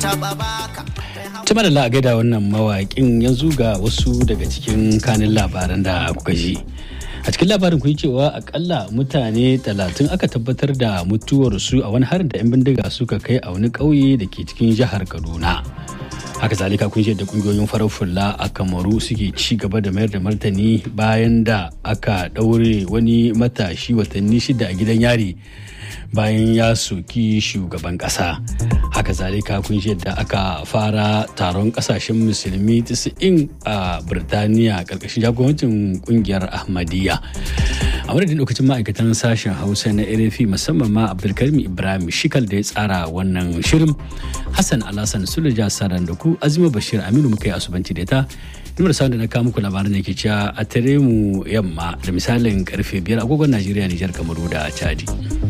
Tuma da la'agai da wannan mawaƙin yanzu ga wasu daga cikin kanin labaran da kuka ji. A cikin labarin kun cewa akalla mutane talatin aka tabbatar da mutuwarsu a wani harin da 'yan bindiga suka kai a wani ƙauye da ke cikin jihar Kaduna. haka zalika kun da kungiyoyin farar fulla a kamaru suke ci gaba da mayar da martani bayan da aka ɗaure wani matashi watanni shida a gidan yari bayan ya soki shugaban ƙasa haka zalika kun da aka fara taron ƙasashen musulmi 90 a birtaniya ƙarƙashin jagorancin ƙungiyar ahmadiyya a madadin lokacin ma'aikatan sashen hausa na rfi musamman ma abdulkarim ibrahim shikal da ya tsara wannan shirin hassan alhassan sulaja saran da ku azima bashir aminu muka yi asubanci da ta numar sa da na kawo muku labaran da ke cewa a tare mu yamma da misalin karfe biyar agogon najeriya nijar kamaru da chadi.